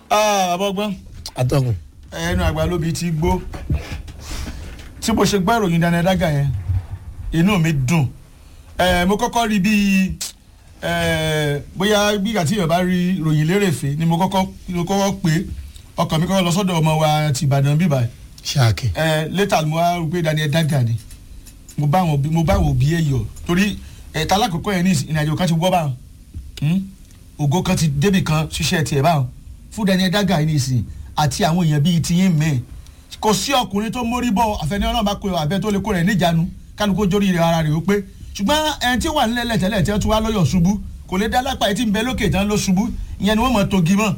àbọ̀gbọ́n atọ́kùn. ẹnu àgbà lóbi ti gbó tí mo ṣe gbọ́ ìròyìn Daniel Daga yẹn inú mi dùn Eh, mo kọ́kọ́ rí bíi eh, bóyá bí ìgbà tí yorùbá rí ìròyìn lérèfé ni mo kọ́kọ́ mo kọ́kọ́ pé ọkàn mi kọ́kọ́ lọ sọ́dọ̀ ọmọ wa ti Ìbàdàn bíbá ṣáàkì. létà mo wá rò pé Daniel Daga ni mo bá wọn mo bá wọn òbí ẹ yọ torí ẹ̀ta alákòókò yẹn ní ìrìnàjò kan ti wọ́ báwọn Hmm? ògo kan ti débì kan ṣiṣẹ́ tiẹ̀ báwọn fún Daniel Daga yìí nìsín àti àwọn èèyàn bíi tiyín mẹ́ẹ̀ kò sí ọkùnrin tó mórí bọ́ àfẹnẹ́ ọlọ́run bá kó abẹ́ tó lè kó rẹ̀ níjànú kánú kó jórí rẹ̀ ara rẹ̀ ó pé ṣùgbọ́n ẹni tí ó wà nílẹ̀ lẹ́tẹ̀lẹ̀ tí wọ́n tún wá lọ́yọ̀ ṣubú kò lè dá lápá etí ń bẹ lókè tán ló ṣubú ìyẹn ni wọ́n mọ̀ togi mọ́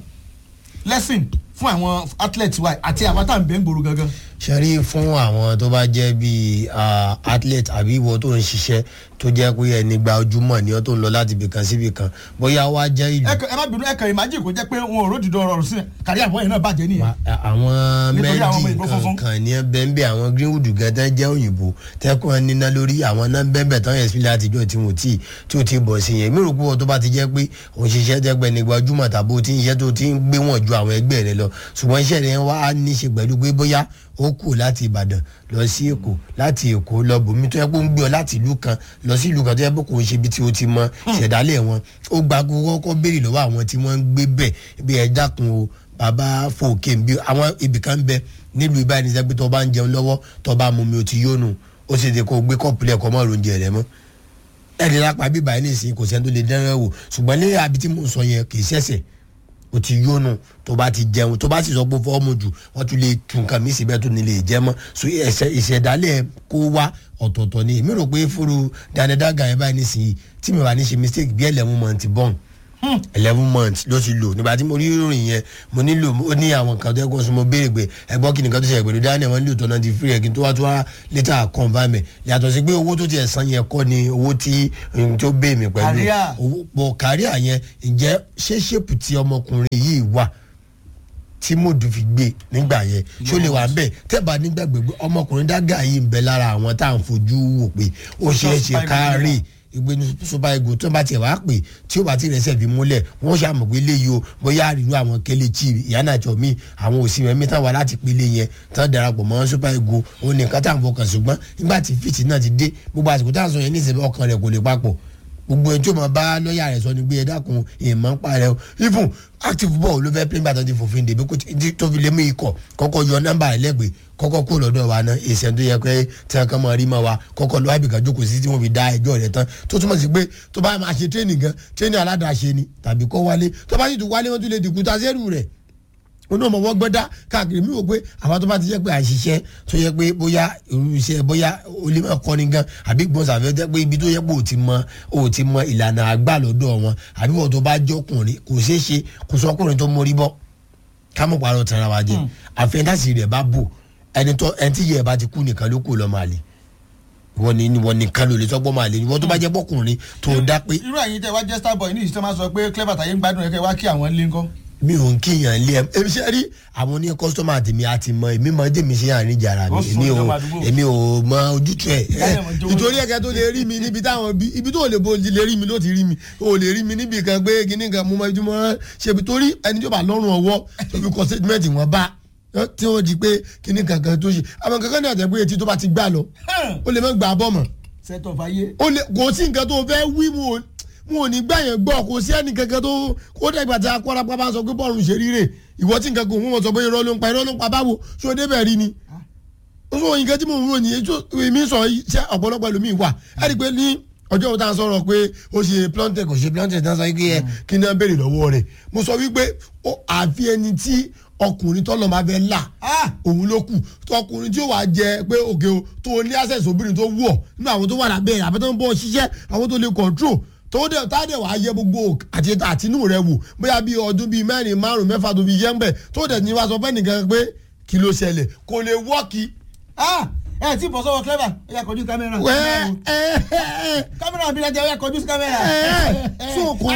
lesson fún àwọn athlete wa àti àwọn tá à ń bẹ́ ń gbòòrò gangan. ṣẹ́rí fún àwọn tó bá jẹ́ bíi ah, athlete àbí ìwọ tó ń ṣiṣẹ́ tó jẹ́ pé ẹni gba ojúmọ̀ ni ọ́ tó ń lọ láti ibìkan sí ibìkan bóyá wá jẹ́ ìlú. ẹ kàn- ẹ má bínú ẹ kàn imagine kò jẹ́ pé wọn ò ródìdó ọ̀rọ̀ sí kárí àbọ̀ yẹn náà bàjẹ́ nìyẹn. Wa- àwọn Nítorí àwọn ọmọ mẹ́ndì ìbò funfun. kankan ní bẹ́ẹ̀nbẹ́ àwọn greenwood gẹ́tẹ́ jẹ́ òyìnbó tẹ́kùn níná lórí àwọn náà bẹ́ẹ̀nbẹ́ tán yẹn sílẹ̀ àtijọ́ tí wọ́n tí tí ó ti bọ̀ sí yẹn mi rò pé wọ́n tó bá ti jẹ́ pé òṣìṣẹ́ tẹ́gbẹ́ ní gbajúmọ̀ tàbí ó ti ń iṣẹ́ tó ti ń gbé wọn ju àwọn ẹgbẹ́ rẹ lọ ṣùgbọ́n iṣẹ́ rẹ wá ní í ṣe pẹ̀lú pé bóyá ó kù láti Ìbàdàn lọ sí Èkó láti Èkó lọ bòmí tó yẹ pé ó ń gbé ọ láti ìlú kan lọ sí ìlú kan tó yẹ pé kò ń ṣe ibi tí ó ti mọ ìṣẹ̀dálẹ̀ wọn ó gba kọ́kọ́ béèrè lọ́wọ́ àwọn tí wọ́n ń gbé bẹ̀ bí ẹ dákun o bàbá fòkè bí àwọn ibìkan bẹ nílùú ibà ní sẹ́gbẹ́ tó bá ń jẹun lọ́wọ́ tó bá mú mi ò ti yónú ó sì ti kó gbé kọ́ọ̀pù lẹ́ẹ̀kọ́ mọ́ oúnjẹ rẹ mọ́ ẹni lápá bíbá yẹn nìsín kò sẹ́ni tó lè dẹ́rẹ́ wò ṣùgbọ́n ní àbí tí mo sọ yẹn kì í ṣẹ̀ṣẹ̀ o ti yónú tó bá ti jẹun tó bá sì sọ pé fọ́ọ̀mù jù wọ́n tún lè tún nǹkan mí síbẹ̀ tó ní lè jẹ́ mọ́ so ẹsẹ̀ ìṣẹ̀dálẹ̀ kó wá ọ̀tọ̀ọ̀tọ̀ ni èmi rò pé fúru Daniel Daga yẹn báyìí nísìnyí tí mi wà ní ṣe mistake bí eleven months born eleven months ló ti lò nígbà tí mo rí ìròyìn yẹn mo nílò ó ní àwọn kan tó yẹ kó sún mo béèrè pé ẹgbọ́n kí nìkan tó ṣẹlẹ̀ pẹ̀lú Daniel wọn nílò tó náà ti free ẹ̀ kí n tó wá tó wá létà confam ẹ̀ yàtọ̀ sí pé owó tó ti ẹ̀ san yẹn kọ́ ni owó tí n tó bẹ́ẹ̀ mi pẹ̀lú Career. owó pọ̀ káríà yẹn ǹjẹ́ ṣé ṣépù tí ọmọkùnrin yìí wà tí mòdù fi gbé nígbà yẹn ṣó lè wà bẹ́ẹ̀ tẹ́bà nígbàgbé pé ọmọkùnrin Daga yìí ń bẹ lára àwọn tá à ń fojú wò pé ó ṣeé ṣe kárí ìgbé ní super eagle tó bá tiẹ̀ wá pè tí ó bá ti rẹsẹ̀ fi múlẹ̀ wọ́n ṣàmọ̀ pé léyìí o bóyá àrírú àwọn Kelechi ìyánájọ mi àwọn òsì mẹ́mí tán wà láti pélé yẹn tán darapọ̀ mọ́ super eagle òun nìkan tá à ń fọkàn ṣùgbọ́n nígbà tí fìtì náà ti dé gbogbo àsìkò tá à ń sọ yẹn níṣẹ́ ọkàn rẹ̀ kò lè papọ̀ gbogbo ẹni tó máa bá lọ́ọ̀yà rẹ̀ sọ ni pé ẹ dákun èèmọ̀ ń parẹ́ o even active ball ló fẹ́ pín bàtàn ti fòfin dèbí kó ti- tó fi lé mú ikọ̀ kọ́kọ́ yọ nọ́mbà rẹ̀ lẹ́gbẹ̀ẹ́ kọ́kọ́ kó lọ́dọ̀ wa ná èsì ẹni tó yẹ pé tí wọn kàn máa rí máa wa kọ́kọ́ lọ́wọ́ àbíkà jókòó sí tí wọ́n fi dá ẹjọ́ rẹ̀ tán tó túmọ̀ sí pé tó bá máa ṣe tírénì gan tírénì aládàáṣe ni tàbí kọ́ wálé tó bá sì tún wálé wọ́n tún lè dìkú ta sẹ́rù rẹ̀ onú ọmọ wọn gbọ́dá káàkiri mi wò pé àwọn tó bá ti jẹ́ pé àṣìṣe tó yẹ pé bóyá irú iṣẹ́ bóyá olè kọ́ni gan àbí gbọ́nsàfẹ́ jẹ́ pé ibi tó yẹ pé ò ti mọ ò ti mọ ìlànà àgbà lọ́dọ̀ wọn àbí wọ́n tó bá jọkùnrin kò ṣeé ṣe kò sọkùnrin tó mórí bọ́ kámọ̀ parọ́ tara wa jẹ àfẹ́ntàsì rẹ̀ bá bò ẹni tó ẹni tí yẹ ẹ bá ti kú nìkan ló kù lọ́ máa lè wọ́n ní wọ́n nìkan ló lè sọ́gbọ́n máa lè wọ́n tó bá jẹ́ bọ́kùnrin tó dá pé irú ẹ̀yin tẹ́ wá jẹ́ star boy ní ìṣẹ́ máa sọ pé clever tàyé ń gbádùn ẹ̀kẹ́ wá kí àwọn ilé ńkọ́. mi ò ń kíyàn lé ẹ èmi ṣe rí àwọn oní kọ́sítọ́mà tèmi àti mọ èmi mọ jẹ́mi ṣe àárín jàrá mi Ó sùn èmi ò ìjọba àdúgbò. èmi ò mọ ojútùú ẹ Láyé mọ̀ jọ̀wọ́. nítorí ẹ̀kẹ́ tó lè rí mi níbi táwọn bí ibi tó lè bo lè rí mi ló ti rí mi o lè rí mi níbi kan pé kíní kan mo mọ ibi tí mo rán ṣebi torí ẹni tó bá lọ́rùn ọwọ́ tó fi kọ statement wọn bá ẹ, tí wọ́n di pé kíní kankan tó ṣe àwọn kankan náà tẹ̀ pé etí tó bá ti gbà lọ ó lè má gbà á bọ̀ mọ́ set of ayé. ó lè kò sí nǹkan tó fẹ́ wí mu ò mu ò ní gbà yẹn gbọ́ kò sí ẹnì kankan tó kó dẹ́gbà tí akọ́lápá bá sọ pé bọ́ọ̀lù ṣe ríre ìwọ tí nǹkan kò mú wọn sọ pé irọ́ ló ń pa irọ́ ló ń pa báwo ṣé o débẹ̀ rí ni. ó sọ nǹkan tí mò ń ròyìn ètò èmi sọ ṣé ọ̀pọ̀lọpọ̀ ẹlòmíì wà ẹ rí i pé ní ọjọ́ wo tá a sọ̀rọ̀ pé ó ṣe plantain kò ṣe plantain tá a sọ wípé ẹ kí ni wọ́n béèrè lọ́wọ́ rẹ̀ mo sọ wípé ó àfi ẹni tí ọkùnrin tọ́lọ́ máa fẹ́ là Ah! òun ló kù tọkùnrin tí ó wàá jẹ pé òkè o tó ní access obìnrin tó wù ọ́ nínú àwọn tó wà lábẹ́ rẹ̀ àbẹ́tọ́ ń bọ́ ṣiṣẹ́ àwọn tó lè control tó dẹ̀ tá dẹ̀ wàá yẹ gbogbo àti àtinú rẹ̀ wò bóyá bíi ọdún bíi mẹ́rin márùn mẹ́fà tó fi yẹ ń bẹ̀ tó dẹ̀ ní wàá sọ fẹ́ nìkan pé kí ló ṣẹlẹ̀ kò lè wọ́ọ̀kì. Ah! ẹ tí bọ̀ sọ́wọ́ clever ó yá kọjú kámẹ́rà. wẹ́ẹ́ ẹ ẹ kámẹ́rà bí lajẹ ó yá kọjú sí kámẹ́rà. ẹ so kò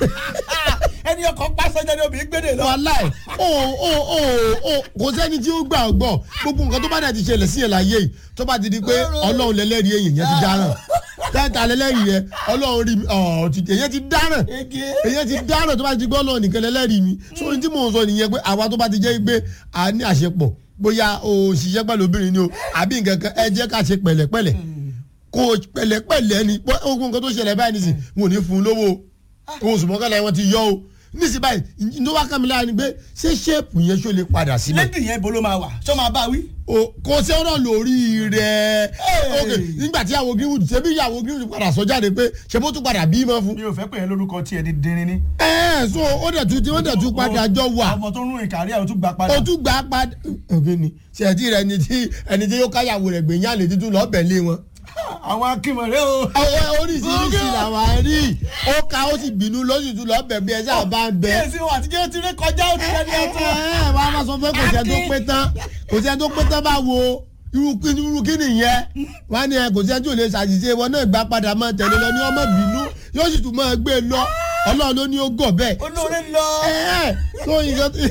ẹni ọkọ̀ pásẹ́jà ni obìnrin gbédè lọ. wàláì o o o o kò sẹ́ni tí ó gbà ọ́ gbọ́ gbogbo nǹkan tó bá dẹ̀ ti ṣẹlẹ̀ sí yẹn láyé yìí tó bá ti di pé ọlọ́run lẹ́lẹ́rìí èyàn yẹn ti dáràn tẹ́ta lẹ́lẹ́rìí yẹn ọlọ́run rí mi ọ̀ ti èyàn ti dáràn èyàn ti dáràn tó bá ti gbọ́ ọlọ́run nìkan lẹ́lẹ́rìí mi so ní tí mò ń sọ nìyẹn pé àwa tó bá ti jẹ́ pé a ní àṣepọ̀ bóyá o ṣiṣẹ́ pẹ̀lú obìnrin ni o àbí nǹkan kan ẹ jẹ́ ká ṣe pẹ̀lẹ́pẹ̀lẹ́ kó o pẹ̀lẹ́pẹ̀lẹ́ ni pé ogun nǹkan tó ṣẹlẹ̀ báyìí nìsín wọn ò ní fún un lówó o oṣù mọ́kànlá wọn ti yọ o nísìnyí báyìí ní wàá kàmí lára ni pé ṣé ṣéèpù yẹn ṣó lè padà sílẹ̀ lẹ́dì yẹn bolo máa wà ṣọ́ máa bá wí. o kò sí ọ̀rọ̀ lórí rẹ̀ ok nígbà tí ìyàwó greenwood ṣebí ìyàwó greenwood padà sọ jáde pé ṣe bó tún padà bímọ fún. mi ò fẹ́ pè é lórúkọ tí ẹni dín ní. ẹ ẹ so ó dẹ̀ tún ó dẹ̀ tún padà jọ wà ọmọ tó ń rìn kárí ẹ̀ ó tún gbà padà. ó tún gbà á padà ok ni ṣètì rẹ ẹni tí ẹni tí yóò káyàwó rẹ̀ gbẹ̀yìn àlè títún lọ́ọ́ bẹ̀ lé wọn. àwọn akínmọ̀rẹ́ o. àwọn oríṣiríṣi làwọn rí ó ka ó sì bínú lóṣù tún lọ́ọ́ bẹ̀ bí ẹ sáà bá ń bẹ. kíyèsí wọn àtijọ́ ti rí kọjá ó ti rẹ́ni ọ̀tún. ẹ ẹ wàá máa sọ pé kò sẹ́ tó pé tán kò sẹ́ tó pé tán bá wo irú kí irú kí nìyẹn wọ́n á ní ẹ kò sẹ́ tó lè ṣàṣìṣe wọn náà gbà padà máa tẹ̀lé lọ ní ọmọ bínú yóò sì tún máa gbé e lọ ọlọ́run ló ní ó gọ̀ bẹ́ẹ̀. olóore lọ. ẹ ẹ tó nǹkan tí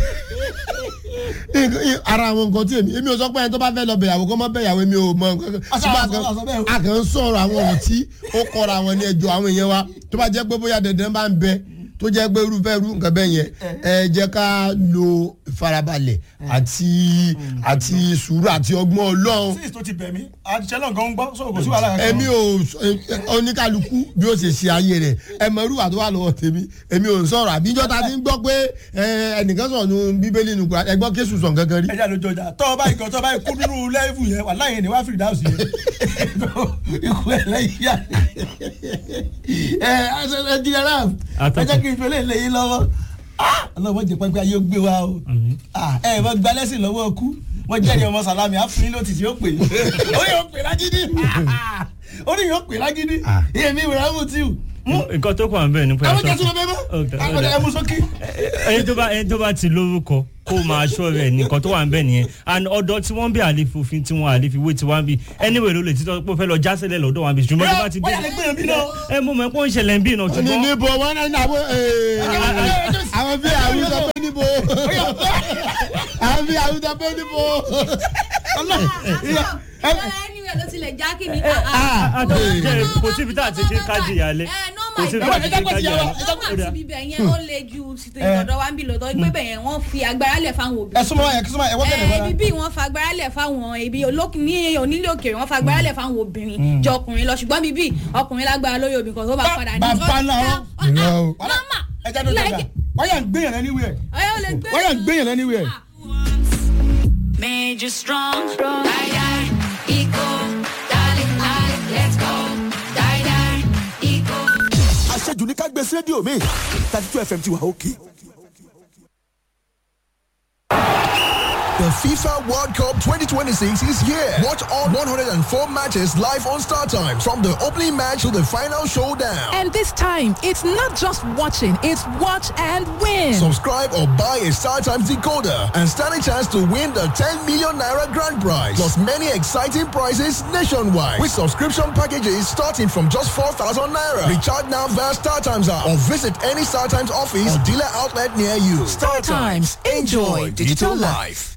ara àwọn nǹkan tí èmi èmi ò sọ pé ẹni tó bá fẹ́ lọ bẹ̀yàwó kó má bẹ̀yàwó èmi ò mọ nǹkan kan Àṣà ṣùgbọ́n àṣà àṣà bẹ́ẹ̀ o. a kàn ń sọ̀rọ̀ àwọn ọ̀rọ̀ tí ó kọ́ra àwọn ní ẹjọ́ àwọn èèyàn wa tó bá jẹ́ pé bóyá dandan bá ń bẹ tó jẹ́ pé irúfẹ́ irú nǹkan bẹ́ẹ̀ yẹn ẹ jẹ́ ká lo ìfarabalẹ̀ àti àti sùúrù àti ọgbọ́n ọlọ́run sísè tó ti bẹ̀ mí àṣẹ náà gan ń gbọ́ sọ̀rọ̀ kò sí wàhálà kankan. èmi ò sọ- ẹ- ẹ- oníkálukú bí ó ṣe ṣe ayé rẹ̀ ẹ mọ irú àti wà lọ́wọ́ tèmi èmi ò ń sọ̀rọ̀ àbíjọ́ ta ti ń gbọ́ pé ẹ, ẹnìkan sọ̀rọ̀ nu bíbélì nu kura ẹgbọ́n kéṣù sọ̀ gangan rí. ẹja ló jọjà tọ́ ọ báyìí kan tọ́ ọ báyìí kú nínú lẹ́ẹ̀fù yẹn wà láyé ni wàá fìdí dáhùn sí yẹn ikú ẹ̀ lẹ́yìn yá ẹ ẹ jíjẹ náà ẹ jẹ́ kí n fẹ́lẹ́ lẹ́yìn lọ́wọ́ Ah, ọlọ́wọ́ jẹ pẹ́pẹ́ ayé ó gbé wa o Ah, ẹ ẹ mọ gba lẹ́sìn lọ́wọ́ kú wọ́n jẹ́rìí ọmọ sàlámì àfúnilé ló ti ti ó pè é ó yóò pè lágídí ó ní yóò pè lágídí èmi ìwé mú tí o nǹkan tó kàn bẹ́ẹ̀ ni pé àwọn aṣọ jẹ́ sọ́dọ̀ bẹ́ẹ̀ Okay, mọ́ àwọn ẹ̀ mú sókè. ẹni tó bá ẹni tó bá ti lórúkọ kó máa ṣọ́ rẹ̀ nìkan tó wà ń bẹ̀ nìyẹn and ọ̀dọ̀ tí wọ́n bí àlefòfin tí wọ́n àlefìwé tí wọ́n bí anyway ló lè títọ́ pé ó fẹ́ lọ jásílẹ̀ lọ́dọ̀ wọn bí ṣùgbọ́n tó bá ti wọ́n yà lè gbé mi náà. ẹ mú mọ́ ẹ pé ó ń ṣẹlẹ̀ ń bí náà ní ṣùgbọ́n níbo wọn náà ní àwọn àwọn bí àwọn sọ pé níbo àwọn bí àwọn sọ pé níbo. anyway ló tilẹ̀ já kí ni. àtọ̀jẹ́ kò síbi tá a ti ṣe kájí ìyálẹ̀ kò síbi tá a ti ṣe kájí ìyálẹ̀ nọ́mà ti bíbẹ̀ yẹn ó le ju títí ìtọ́dọ̀ wa ń bì lọ́tọ́ pé bẹ̀ yẹn wọ́n fi agbára lẹ̀ fáwọn òbí. ẹ súnmọ́ ẹ súnmọ́ ẹ wọ́n tẹ̀lé ẹ wọn. ibi bí wọ́n fa agbára lẹ̀ fáwọn ibi olókùn ní onílé òkèèrè wọ́n fa agbára lẹ̀ fáwọn obìnrin jọ ọkùnrin lọ ṣùgbọ́n bíbí ọkùnrin lágbára lórí obìnrin kan tó bá Ba- padà ní. bàbá náà wọ́n. Irọ́ o. nọ́mà ẹja ló dọ̀gà wọ́n yà ń gbéyàn lẹ́ni wíẹ̀ ọ̀yọ́ ò lè gbé. wọ́n yà ń gbéyàn lẹ́ni wíẹ̀. Made you strong. Die, die, eco. Darling, darling, let's go. Die, die, eco. àṣejù ní ká gbé sí rédíò mi thirty two fm ti wà òkè. The FIFA World Cup 2026 is here. Watch all 104 matches live on Star Times from the opening match to the final showdown. And this time, it's not just watching, it's watch and win. Subscribe or buy a Star Times decoder and stand a chance to win the 10 million naira grand prize. Plus many exciting prizes nationwide with subscription packages starting from just 4,000 naira. Recharge now via Star Times app or visit any Star Times office or dealer outlet near you. Star Times. Enjoy digital life.